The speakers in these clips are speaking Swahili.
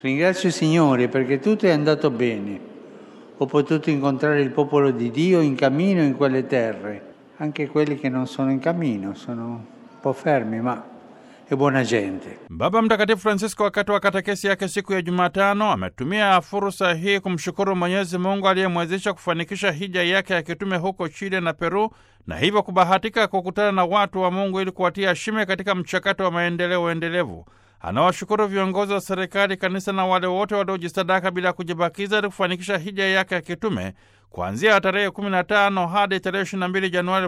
Ringrazio il Signore perché tutto è andato bene. Ho potuto incontrare il popolo di Dio in cammino in quelle terre, anche quelli che non sono in cammino, sono un po' fermi, ma è buona gente. Baba Mtakatifu Francisco wakati wa katekesi yake siku ya Jumatano ametumia fursa hii kumshukuru Mwenyezi Mungu aliyemwezesha kufanikisha hija yake ya kitume huko Chile na Peru na hivyo kubahatika kukutana na watu wa Mungu ili kuwatia shime katika mchakato wa maendeleo endelevu. Anawashukuru viongozi wa serikali, kanisa na wale wote waliojisadaka bila kujibakiza ili kufanikisha hija yake ya kitume kuanzia tarehe 15 hadi tarehe 22 Januari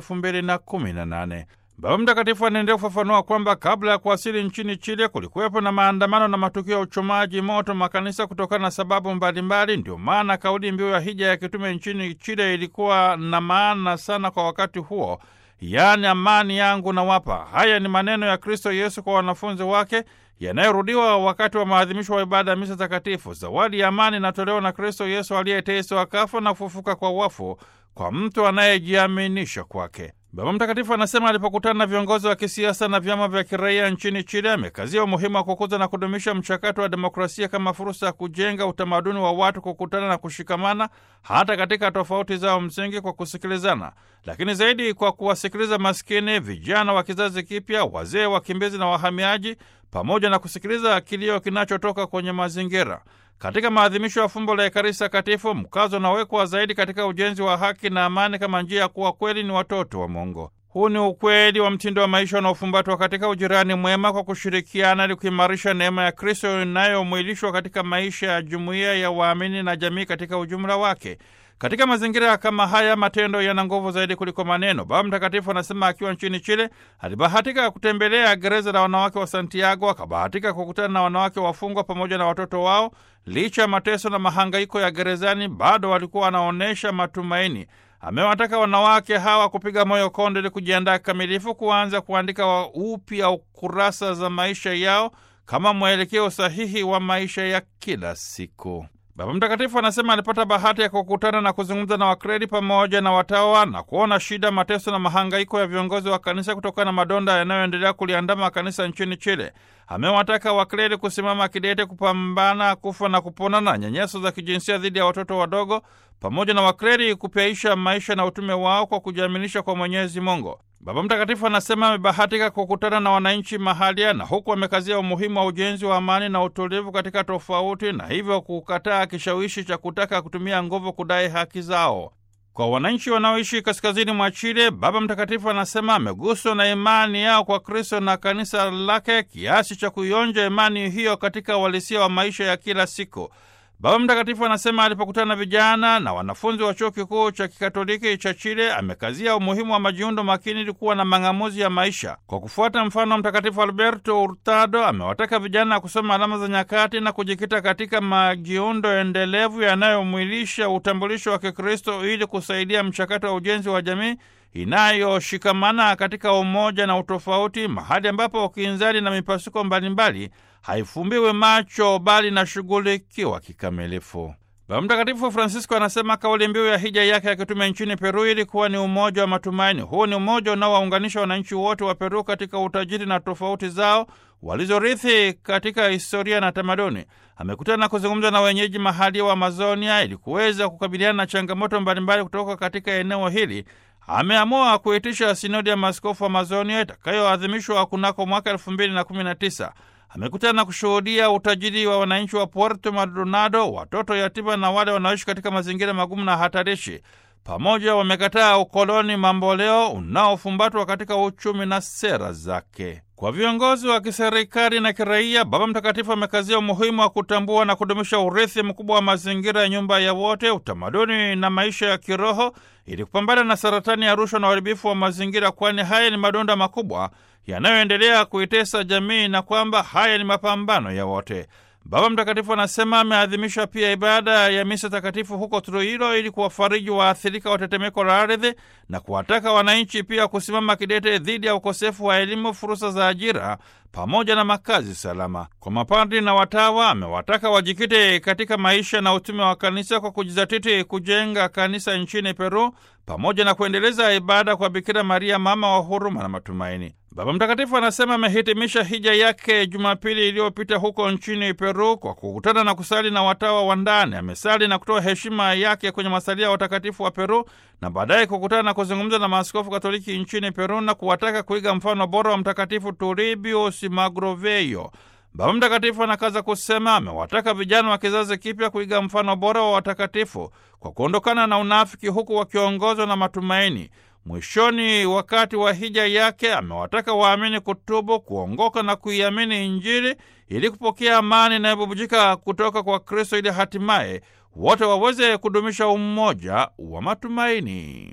2018. Baba Mtakatifu anaendelea kufafanua kwamba kabla ya kuwasili nchini Chile kulikuwepo na maandamano na matukio ya uchomaji moto makanisa kutokana na sababu mbalimbali. Ndio maana kauli mbiu ya hija ya kitume nchini Chile ilikuwa na maana sana kwa wakati huo, yaani amani yangu na wapa. Haya ni maneno ya Kristo Yesu kwa wanafunzi wake yanayorudiwa wakati wa maadhimisho wa ibada ya misa takatifu. Zawadi ya amani inatolewa na Kristo Yesu aliyeteswa, kafa na kufufuka kwa wafu kwa mtu anayejiaminisha kwake. Baba Mtakatifu anasema alipokutana na viongozi wa kisiasa na vyama vya kiraia nchini Chile, amekazia umuhimu wa kukuza na kudumisha mchakato wa demokrasia kama fursa ya kujenga utamaduni wa watu kukutana na kushikamana hata katika tofauti zao msingi kwa kusikilizana, lakini zaidi kwa kuwasikiliza maskini, vijana wa kizazi kipya, wazee, wakimbizi na wahamiaji, pamoja na kusikiliza kilio kinachotoka kwenye mazingira. Katika maadhimisho ya fumbo la Ekaristi Takatifu, mkazo unawekwa zaidi katika ujenzi wa haki na amani kama njia ya kuwa kweli ni watoto wa Mungu. Huu ni ukweli wa mtindo wa maisha unaofumbatwa katika ujirani mwema kwa kushirikiana ili kuimarisha neema ya Kristo inayomwilishwa katika maisha ya jumuiya ya waamini na jamii katika ujumla wake. Katika mazingira kama haya matendo yana nguvu zaidi kuliko maneno. Baba Mtakatifu anasema akiwa nchini Chile alibahatika kutembelea gereza la wanawake wa Santiago, akabahatika kukutana na wanawake wafungwa pamoja na watoto wao. Licha ya mateso na mahangaiko ya gerezani, bado walikuwa wanaonyesha matumaini. Amewataka wanawake hawa kupiga moyo konde ili kujiandaa kikamilifu kuanza kuandika upya ukurasa za maisha yao kama mwelekeo sahihi wa maisha ya kila siku. Baba Mtakatifu anasema alipata bahati ya kukutana na kuzungumza na wakredi pamoja na watawa na kuona shida, mateso na mahangaiko ya viongozi wa kanisa kutokana na madonda yanayoendelea kuliandama kanisa nchini Chile. Amewataka wakredi kusimama kidete kupambana kufa na kupona na nyanyaso za kijinsia dhidi ya watoto wadogo, pamoja na wakredi kupyaisha maisha na utume wao kwa kujiaminisha kwa Mwenyezi Mungu. Baba Mtakatifu anasema amebahatika kukutana na wananchi mahalia na huku amekazia umuhimu wa ujenzi wa amani na utulivu katika tofauti, na hivyo kukataa kishawishi cha kutaka kutumia nguvu kudai haki zao. Kwa wananchi wanaoishi kaskazini mwa Chile, Baba Mtakatifu anasema ameguswa na imani yao kwa Kristo na kanisa lake kiasi cha kuionja imani hiyo katika uhalisia wa maisha ya kila siku. Baba Mtakatifu anasema alipokutana na vijana na wanafunzi wa chuo kikuu cha kikatoliki cha Chile amekazia umuhimu wa majiundo makini ili kuwa na mang'amuzi ya maisha. Kwa kufuata mfano wa Mtakatifu Alberto Hurtado, amewataka vijana kusoma alama za nyakati na kujikita katika majiundo endelevu yanayomwilisha utambulisho wa Kikristo ili kusaidia mchakato wa ujenzi wa jamii inayoshikamana katika umoja na utofauti, mahali ambapo ukinzani na mipasuko mbalimbali haifumbiwe macho bali inashughulikiwa kikamilifu. Baba Mtakatifu Francisco anasema kauli mbiu ya hija yake ya kitume nchini Peru ilikuwa ni umoja wa matumaini. Huu ni umoja unaowaunganisha wananchi wote wa Peru katika utajiri na tofauti zao walizorithi katika historia na tamaduni. Amekutana na kuzungumza na wenyeji mahali wa Amazonia ili kuweza kukabiliana na changamoto mbalimbali kutoka katika eneo hili. Ameamua kuitisha sinodi ya maaskofu wa Amazonia itakayoadhimishwa kunako mwaka elfu mbili na kumi na tisa. Amekutana na kushuhudia utajiri wa wananchi wa Puerto Maldonado, watoto yatima na wale wanaoishi katika mazingira magumu na hatarishi. Pamoja wamekataa ukoloni mamboleo unaofumbatwa katika uchumi na sera zake. Kwa viongozi wa kiserikali na kiraia, Baba Mtakatifu amekazia umuhimu wa kutambua na kudumisha urithi mkubwa wa mazingira ya nyumba ya wote, utamaduni na maisha ya kiroho, ili kupambana na saratani ya rushwa na uharibifu wa mazingira, kwani haya ni madonda makubwa yanayoendelea kuitesa jamii na kwamba haya ni mapambano ya wote. Baba Mtakatifu anasema ameadhimisha pia ibada ya misa takatifu huko Trujillo ili kuwafariji waathirika wa tetemeko la ardhi na kuwataka wananchi pia kusimama kidete dhidi ya ukosefu wa elimu, fursa za ajira pamoja na makazi salama. Kwa mapadri na watawa, amewataka wajikite katika maisha na utume wa kanisa kwa kujizatiti kujenga kanisa nchini Peru pamoja na kuendeleza ibada kwa Bikira Maria, mama wa huruma na matumaini. Baba Mtakatifu anasema amehitimisha hija yake Jumapili iliyopita huko nchini Peru kwa kukutana na kusali na watawa wa ndani. Amesali na kutoa heshima yake kwenye masalia ya watakatifu wa Peru na baadaye kukutana na kuzungumza na maaskofu Katoliki nchini Peru na kuwataka kuiga mfano bora wa Mtakatifu Turbius Magroveyo. Baba Mtakatifu anakaza kusema amewataka vijana wa kizazi kipya kuiga mfano bora wa watakatifu kwa kuondokana na unafiki, huku wakiongozwa na matumaini. Mwishoni, wakati wa hija yake, amewataka waamini kutubu, kuongoka na kuiamini Injili ili kupokea amani inayobubujika kutoka kwa Kristo ili hatimaye wote waweze kudumisha umoja wa matumaini.